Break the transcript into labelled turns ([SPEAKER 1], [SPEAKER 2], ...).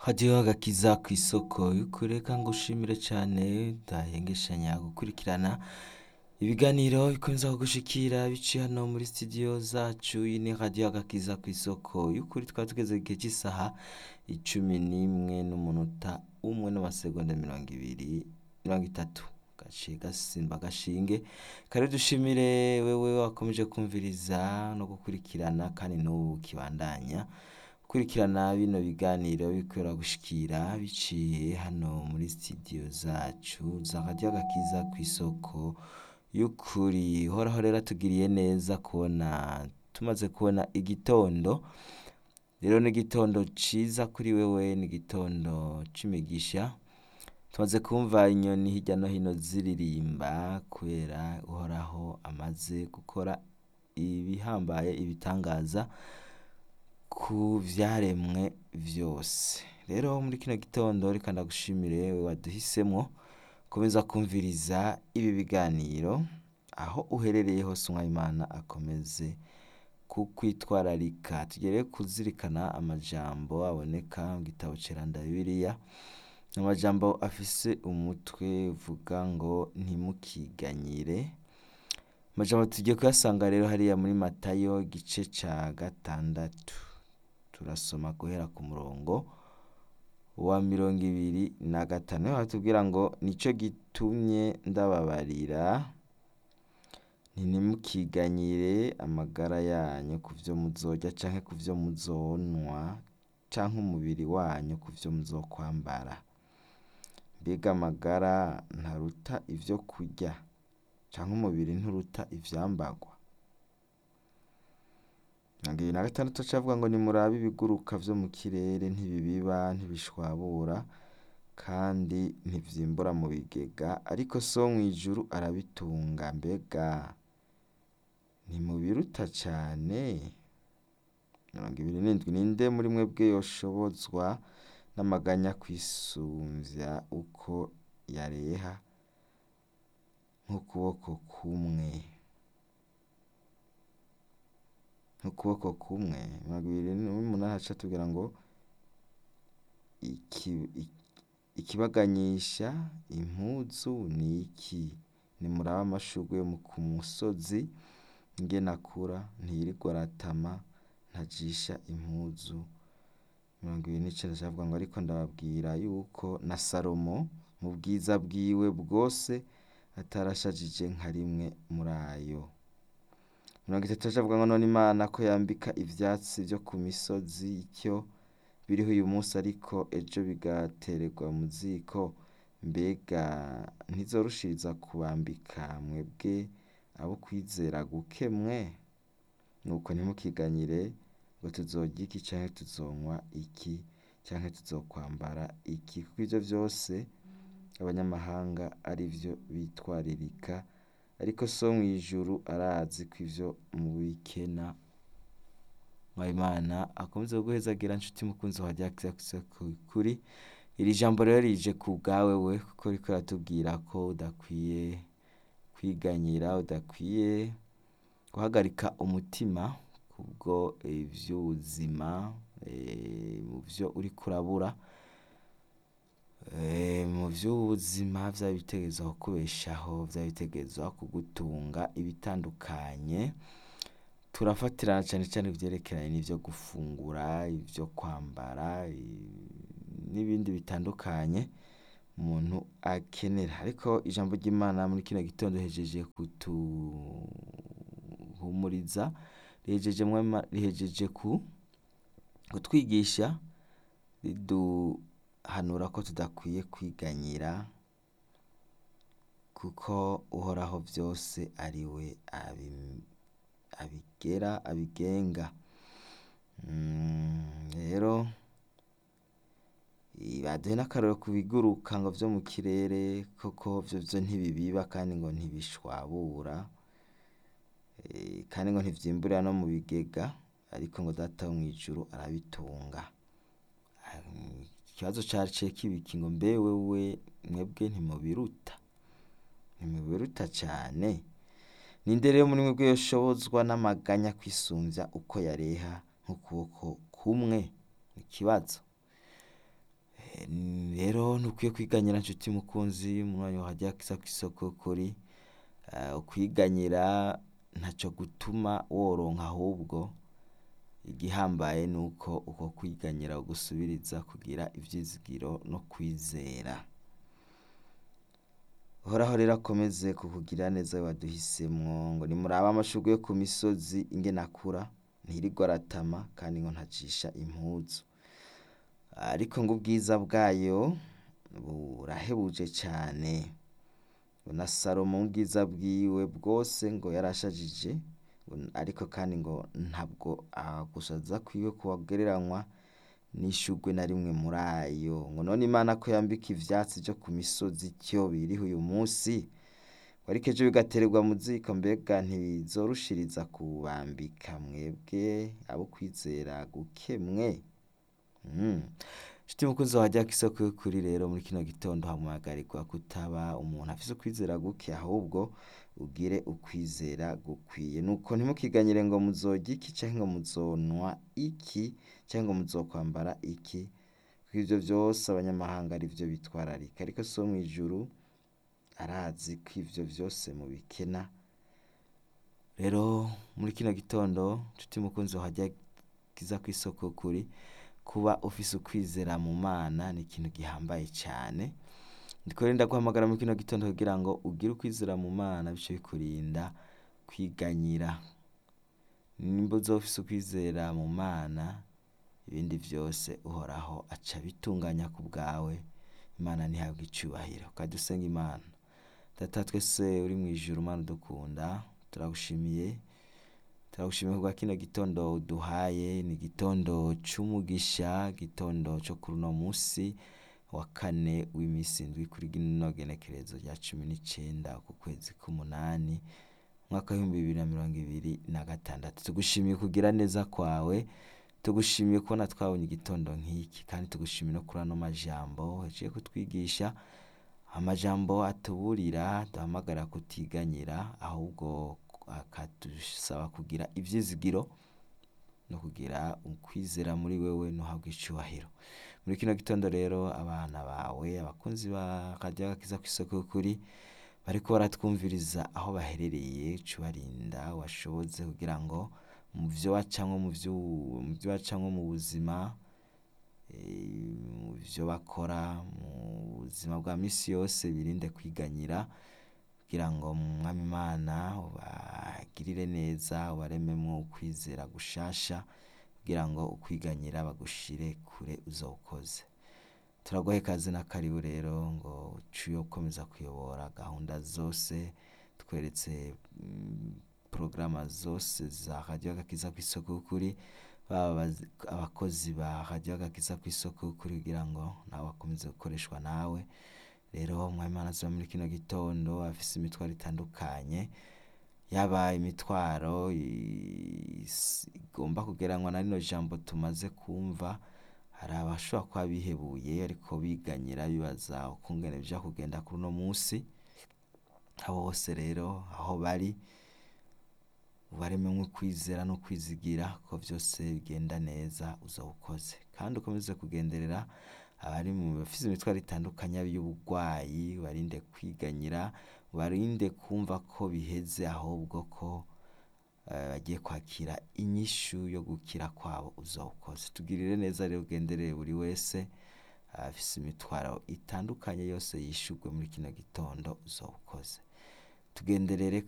[SPEAKER 1] hadiho agakiza kw'isoko y'ukuri reka ngushimire cane udahengeshanya gukurikirana ibiganiro bikomeza kugushikira biciye hano muri studio zacu iyi ni radiyo agakiza kw'isoko y'ukuri twari tugeze igihe cy'isaha icumi n'imwe n'umunota umwe n'amasegonda mirongo ibiri mirongo itatu gaciye gasimba agashinge kare dushimire wewe wakomeje kumviriza no gukurikirana kandi n'ubu kibandanya gukurikirana bino biganiro bikorera gushikira biciye hano muri studio zacu za radiyo agakiza kw'isoko y'ukuri horaho rero atugiriye neza kubona tumaze kubona igitondo rero ni igitondo ciza kuri wewe ni igitondo c'imigisha tumaze kumva inyoni hirya no hino ziririmba kubera uhoraho amaze gukora ibihambaye ibitangaza ku vyaremwe vyose rero muri kino gitondo reka ndagushimire wewe waduhisemwo komeza kumviriza ibi biganiro aho uherereye hose umwayimana akomeze kukwitwararika tugere kuzirikana amajambo aboneka mu gitabo ceranda bibiliya amajambo afise umutwe uvuga ngo ntimukiganyire amajambo tugiye kuyasanga rero hariya muri matayo igice ca gatandatu turasoma guhera ku murongo wa mirongo ibiri na gatanu niho hatubwira ngo nico gitumye ndababarira ntimukiganyire amagara yanyu ku vyo muzorya canke ku vyo muzonwa canke umubiri wanyu ku vyo muzokwambara mbega amagara ntaruta ivyo kurya canke umubiri nturuta ivyambarwa mirongo ibiri na gatandatu cavuga ngo nimurabe ibiguruka vyo mu kirere ntibibiba ntibishwabura kandi ntivyimbura mu bigega ariko so wo mw'ijuru arabitunga mbega ntimubiruta cane mirongo ibiri n'indwi ninde muri mwebwe yoshobozwa n'amaganya kwisumvya uko yareha nk'ukuboko kumwe nk'ukuboko kumwe mirongo ibiri n'umunani haca hatubwira ngo ikibaganyisha impuzu ni iki nimurabe amashurwe yo ku musozi ingene akura ntiyirirwa aratama ntajisha impuzu mirongo ibiri n'icenda cavuga ngo ariko ndababwira yuko na salomo mu bwiza bwiwe bwose atarashajije nka rimwe muri ayo mirongo itatu cavuga ngo none imana ko yambika ivyatsi vyo ku misozi ityo biriho uyu munsi ariko ejo bigatererwa mu ziko mbega ntizorushiriza kubambika mwebwe abo kwizera guke mwe nuko ntimukiganyire ngo tuzorya iki canke tuzonywa iki canke tuzokwambara iki kuko ivyo vyose abanyamahanga arivyo bitwaririka ariko so wo mw'ijuru arazi ko ivyo mubikena mwayimana akomeze kuguhezagira nshuti mukunzi wa radiyo kw'isoko y'ukuri iri jambo rero rije ku bwawe we kuko riko riratubwira ko udakwiye kwiganyira udakwiye guhagarika umutima kubwo ivy'ubuzima mu vyo uriko urabura mu vy'ubuzima vyaba bitegerezwa kukubeshaho vyaba bitegerezwa kugutunga ibitandukanye turafatirana cane cane ivyerekeranye n'ivyo gufungura ivyo kwambara n'ibindi bitandukanye umuntu akenera ariko ijambo ry'imana muri kino gitondo rihejeje kuduhumuriza rihejeje kutwigisha riduhanura ko tudakwiye kwiganyira kuko uhoraho vyose ari we abigera abigenga rero baduhe n'akarorero ku biguruka ngo vyo mu kirere koko vyovyo ntibibiba kandi ngo ntibishwabura kandi ngo ntivyimburira no mu bigega ariko ngo data wo mw'ijuru arabitunga ikibazo caciye kibiki ngo mbe wewe mwebwe ntimubiruta ntimubiruta cane ninde rero muri mwebwe yoshobozwa n'amaganya kwisumvya uko yareha nk'ukuboko kumwe ikibazo Eh, rero ntukwiye kwiganyira nshuti mukunzi mu mwanya wahajya kisa kw'isoko kuri Eh, ukwiganyira ntaco gutuma woronka ahubwo igihambaye nuko uko kwiganyira ugusubiriza kugira ivyizigiro no kwizera uhoraho rero akomeze kukugira neza waduhisemwo ngo nimurabe amashurwe yo ku misozi ingene akura ntirirwa aratama kandi ngo ntacisha impuzu ariko ngo ubwiza bwayo burahebuje cane ngo na salomo mu bwiza bwiwe bwose ngo yarashajije ngo- ariko kandi ngo ntabwo agushaza kwiwe kugereranywa n'ishurwe na rimwe muri ayo ngo none imana ko yambika ivyatsi vyo ku misozi ityo biriho uyu munsi ngo ariko ejo bigatererwa mu ziko mbega ntibizorushiriza kubambika mwebwe abo kwizera guke mwe Mm. Nshuti mukunzi wajya kw'isoko y'ukuri rero muri kino gitondo hamagarirwa kutaba umuntu afise ukwizera guke ahubwo ugire ukwizera gukwiye nuko ntimukiganyire ngo muzorya iki canke ngo muzonwa iki canke ngo muzokwambara iki kuko ivyo vyose abanyamahanga ari vyo bitwararika ariko so mw'ijuru arazi ko ivyo vyose mubikena rero muri kino gitondo nshuti mukunzi wajya kiza kw'isoko kuri kuba ufise ukwizera mu mana ni ikintu gihambaye cane ndiko rero ndaguhamagara muri kino gitondo kugira ngo ugire ukwizera mu mana bice bikurinda kwiganyira nimba uzoba ufise ukwizera mu mana ibindi vyose uhoraho aca bitunganya ku bwawe imana ntihabwe icubahiro kandi usenga imana data twese uri mw'ijuru mana udukunda turagushimiye turagushimiye kubwa kino gitondo uduhaye ni igitondo c'umugisha igitondo co kuri uno musi wa kane w'imisi indwi kuri rino genekerezo rya cumi n'icenda ku kwezi k'umunani umwaka w'ibihumbi bibiri na mirongo ibiri na gatandatu tugushimiye kugira neza kwawe tugushimiye kubona twabonye igitondo nk'iki kandi tugushimiye no kuri ano majambo uhejeje kutwigisha amajambo atuburira duhamagara kutiganyira ahubwo akadusaba kugira ivyizigiro no kugira ukwizera muri wewe ntuhabwe icubahiro muri kino gitondo rero abana bawe abakunzi ba radiyo agakiza kw'isoko y'ukuri bariko baratwumviriza aho baherereye cubarinda washoboze kugira ngo mu vyo bacamwo mu vyo mu vyo bacamwo mu buzima eh, mu vyo bakora mu buzima bwa misi yose birinde kwiganyira kugira ngo mwami imana ubagirire neza ubarememwo ukwizera gushasha kugira ngo ukwiganyira bagushire kure uzowukoze turaguha ikaze na karibu rero ngo uciye ukomeza kuyobora gahunda zose tweretse mm, porogaramu zose za radiyo agakiza kw'isoko y'ukuri baba abazi- abakozi ba radiyo agakiza kw'isoko y'ukuri kugira ngo nawe bakomeze gukoreshwa nawe rero mwamana ziba muri kino gitondo afise imitwaro itandukanye yaba imitwaro i- is- igomba kugereranywa na rino jambo tumaze kumva hari abashobora kuba bihebuye ariko biganyira bibaza ukungene bija kugenda kuri uno musi abo bose rero aho bari ubarememwo kwizera no kwizigira ko vyose bigenda neza uzawukoze kandi ukomeze kugenderera abari mu bafise imitwaro itandukanye y'uburwayi barinde kwiganyira barinde kumva ko biheze ahubwo ko eh, bagiye kwakira inyishu yo gukira kwabo uzawukoze tugirire neza rero ugenderere buri wese afise imitwaro itandukanye yose yishurwe muri kino gitondo uzawukoze tugenderere